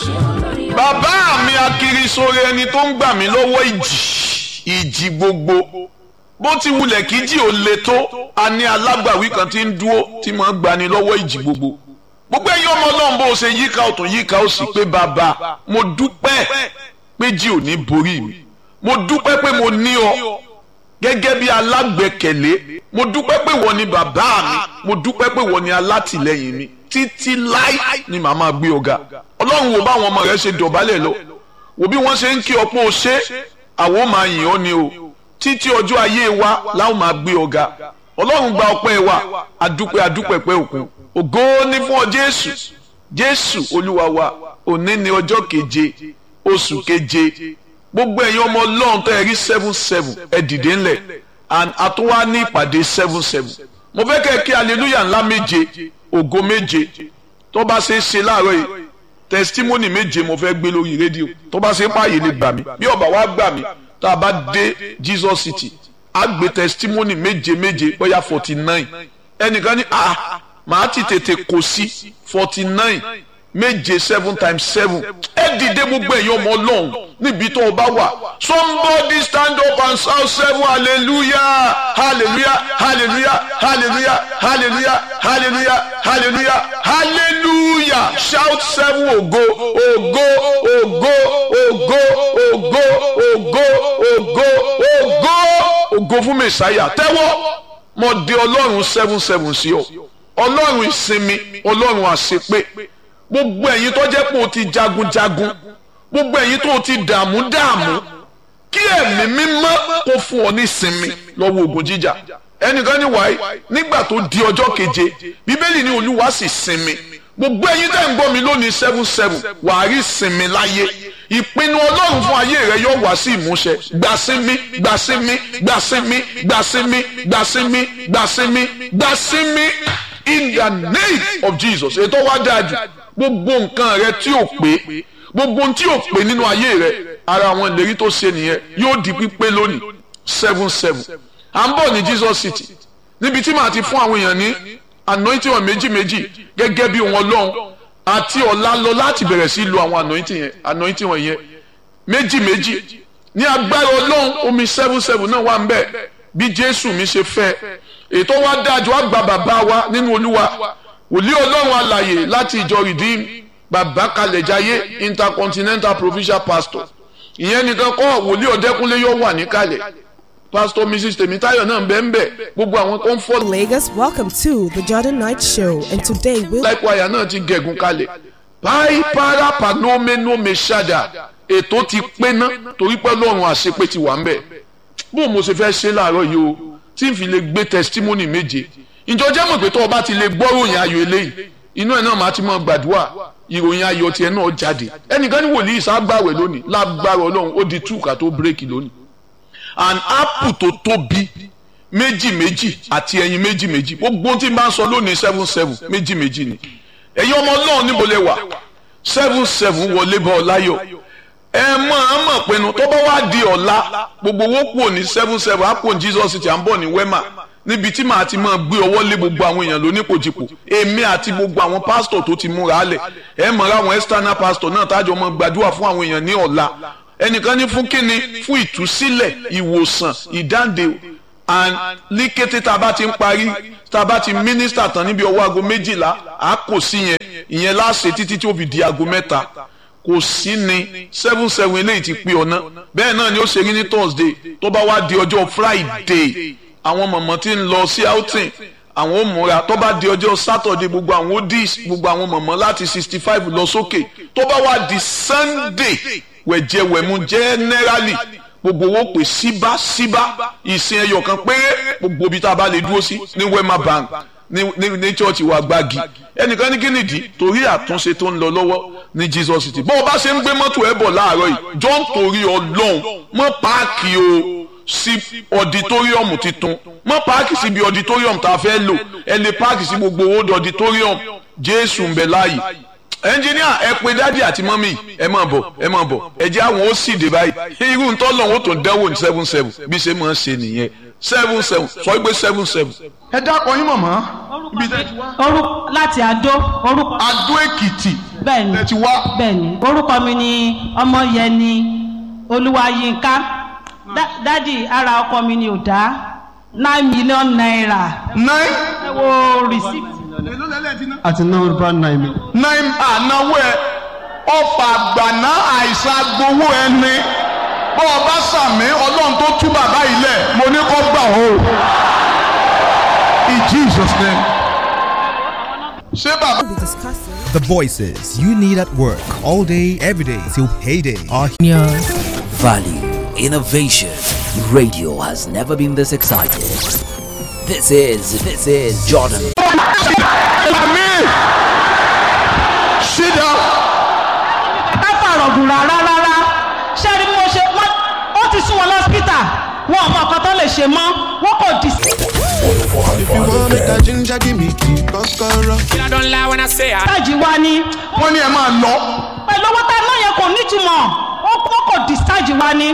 bàbá mi akiri sórí ẹni tó ń gbà mí lọ́wọ́ ìjì ìjì gbogbo bó ti wulẹ̀ kí jì ó le tó a ní alágbàwí kan tí ń dúró tí mo ń gbani lọ́wọ́ ìjì gbogbo gbogbo ẹ̀yin ọmọ ọlọ́run bó ṣe yíká ọ̀tún yíká ó sì pé bàbá mo dúpẹ́ pé jì ò ní borí mi mo dúpẹ́ pé mo ní ọ gẹ́gẹ́ bí alágbẹ̀kẹ̀lé mo dúpẹ́ pé wọ́n ni bàbá mi mo dúpẹ́ pé wọ́n ni alátìlẹ́yìn mi títí láì ni màá máa gbé ọ̀gá ọlọ́run wo báwọn ọmọ rẹ ṣe dọ̀bálẹ̀ lọ wo bí wọ́n ṣe ń kí ọpọ́ ṣe àwọn ò máa yìn ọ́ ni o títí ọjọ́ ayé wa láwọn máa gbé ọ̀gá ọlọ́run gba ọpẹ́ wa adúpẹ́ adúpẹ́ pẹ́ òkun ògo ni fún ọ jésù jésù olúwa wa òní ni ọjọ́ keje oṣù keje gbogbo ẹ̀yin ọmọ ọlọ́run tó ẹ rí seven seven ẹ dìde ńlẹ̀ and àtúwá ní ìpàdé seven seven mo fẹ́ kẹ́ ẹ kí hallelujah ńlá méje ògo méje tó bá ṣe é ṣe láàárọ̀ yìí testimony méje mo fẹ́ gbé lórí rédíò tó bá ṣe páàyè lè gbà mí bí ọba wa gbà mí tá a bá dé Jesus City á gbé testimony méje méje bóyá forty nine ẹnìkan ní ah màá ti tètè kò sí forty nine méje seven times seven ẹ dìde gbogbo ẹ̀yin ọmọ ọlọ́run níbi tó o bá wà somebody stand up and shout seven hallelujah hallelujah hallelujah hallelujah hallelujah hallelujah hallelujah hallelujah shout seven ògo ògo ògo ògo ògo ògo ògo ògo ògo fún mẹsàáyà tẹ́wọ́ mo di ọlọ́run seven seven sí ọ ọlọ́run ìsinmi ọlọ́run àṣepé gbogbo ẹ̀yin tó jẹ́ pé o ti jagunjagun gbogbo ẹ̀yin tó o ti dààmú dààmú kí ẹ̀mí mímọ́ kó fún ọ ní ìsinmi lọ́wọ́ ogun jíjà ẹnìkan ní wáyé nígbà tó di ọjọ́ keje bíbélì ní olúwa sì sinmi gbogbo ẹ̀yin tẹ́ ń gbọ́ mi lónìí seven seven wàá rí sinmi láyé ìpinnu ọlọ́run fún ayé rẹ yóò wá sí ìmúṣẹ gbàsímí gbàsímí gbàsímí gbàsímí gbàsímí gbàsímí gbàsímí in the name of Jesus ètò wa dáa jù gbogbo nǹkan rẹ tí ò pé gbogbo ohun tí ò pé nínú ayé rẹ ara àwọn ìlérí tó ṣe nìyẹn yóò di pípé lónìí seven seven à ń bọ̀ ní Jesus City níbi tí màá ti fún àwọn èèyàn ní anointing wọn méjì méjì gẹ́gẹ́ bí wọn lọ́hùn àti ọ̀la lọ láti bẹ̀rẹ̀ sí lo àwọn anointing yẹn anointing wọn yẹn méjì méjì ní agbára ọlọ́run omi seven seven náà wà ń bẹ̀ bí Jésù mi ṣe fẹ́ ètò wa dájú wa gba bàbá wa nínú olúwa wòlíì ọlọ́run alàyè láti ìjọ redeem bàbá kalẹ̀jáyé intercontinental provincial pastor ìyẹn nìkan kọ́ wòlíì ọ̀dẹ́kúnlé yóò wà níkàlẹ̀ pastor mrs tèmítáyọ̀ náà bẹ́ẹ̀ bẹ́ẹ̀ gbogbo àwọn tó ń fọ́. Lagos, welcome to the Jordan Night Show, and today we'll. láìpẹ́ àyà náà ti gẹ̀gùn kalẹ̀ báyìí para panomeno meshada ètò ti pé ná torí pé lọ́run àṣepé ti wà ń bẹ̀ bó mo ṣe fẹ́ ṣe láàárọ̀ yìí o tí n fi lè gbé testimony méje ìjọ jẹ́ mọ̀ pé tó o bá ti lè gbọ́ ròyìn ayọ̀ eléyìí inú ẹ̀ náà máa ti mọ̀ gbàdúrà ìròyìn ayọ̀ tiẹ̀ náà jáde ẹnìkan ní wòlíì ságbàwẹ̀ lónìí lágbára ọlọ́run ó di túkà tó bírèkì lónìí an apple tó tóbi méjì méjì àti ẹyin méjì méjì gbogbo tí n bá ń sọ lónìí seven seven méjì méjì ni ẹ̀yin ọmọ ọlọ́run níbo lẹ wà seven seven wọlé bọ́ ọ láyọ̀ ẹ mọ̀ ẹ mọ̀ pinnu tó bá wá di ọ̀la gbogbo owó kúrò ní seven seven á kúrò ní Jesus City à ń bọ̀ ní wema níbi tí màá ti máa gbé ọwọ́ lé gbogbo àwọn èèyàn lónípòjìpò èmi àti gbogbo àwọn pásítọ̀ tó ti múra lẹ̀ ẹ mọ̀ ra àwọn external pastor náà tájọ mọ́ gbàdúrà fún àwọn èèyàn ní ọ̀la ẹnìkan ní fún kíni fún ìtúsílẹ̀ ìwòsàn ìdáǹdè and ní kété tá a bá ti ń parí tá a bá ti mínísítà tán níbi ọwọ́ aago méjìlá à kò sí yẹn ìyẹn láṣẹ títí tí ó fi di aago mẹ́ta kò sí ni seven seven eléyìí ti pé ọ̀nà bẹ́ẹ̀ náà ni ó ṣe rí ní Thursday tó bá wá di ọjọ́ Friday àwọn mọ̀mọ́ tí ń lọ sí outing àwọn ò múra tó bá di ọjọ́ Saturday gbogbo àwọn odis gbogbo àwọn mọ̀mọ́ láti sixty five lọ sókè tó bá wá di Sunday wẹ̀jẹ̀wẹ̀mú generally gbogbo owó pè síbá síbá ìsìn ẹyọ kan péré gbogbo ibi tá a bá lè dúró sí ní Wema Bank ní ní ní church wa gbági ẹnìkan ní kínìdí torí àtúnṣe tó ń lọ lọ́wọ́ ní Jesus City bó o bá ṣe ń gbé mọ́tò ẹ̀ bọ̀ láàárọ̀ yìí John torí ọlọ́run mọ́ páàkì o sí ọditóríọ̀mù titun mọ́ páàkì síbi ọditóríọ̀mù tá a fẹ́ lò ẹ lè páàkì sí gbogbo owó ọditóríọ̀mù Jésù ń bẹ láàyè ẹnjìníà ẹ pé dádì àti mọ́mì ẹ máa bọ̀ ẹ máa bọ̀ ẹ jẹ́ àwọn ó sì dé báyìí irú ń tọ́lọ̀ wọn tó dẹ́wò ní seven seven bí ṣe máa ń ṣe nìyẹn seven seven sọ pé seven seven. ẹ dákọ̀ yín mọ̀mọ́ ibi tẹ́ ti wá. orúkọ láti Adó orúkọ Adó Èkìtì bẹ́ẹ̀ni ẹ ti wá bẹ́ẹ̀ni orúkọ mi ni ọmọyẹni olúwayínká Dá- dádì ara ọkọ mi ni ò dá nine million naira nine ẹ wo receipt àti náà bá náà mi. nine ànáwó ẹ ọfà àgbàná àìsàn agbowó ẹni bọ́ ọ bá sàmí ọlọ́run tó tú bàbá yìí lẹ̀ mo ní kó gbà ó in Jesus name ṣé bàbá. We'll be discussing The voices you need at work all day, every day till payday are Value, innovation. Radio has never been this excited. This is, this is Jordan. Amen. Sit down. ká fàrọ̀gùn rárá rárá ṣé ẹni mo ṣe wọ́n ó ti sún wọn lọ́sítà wọn ò mọ nǹkan tó lè ṣe mọ́ wọn kò dì sí. I don't lie when I say I. tájì wa ni Wọ́n ní ẹ máa lọ. pẹ̀lú owó tá a ná yẹn kò nítumọ̀ ó kò discharge wa ni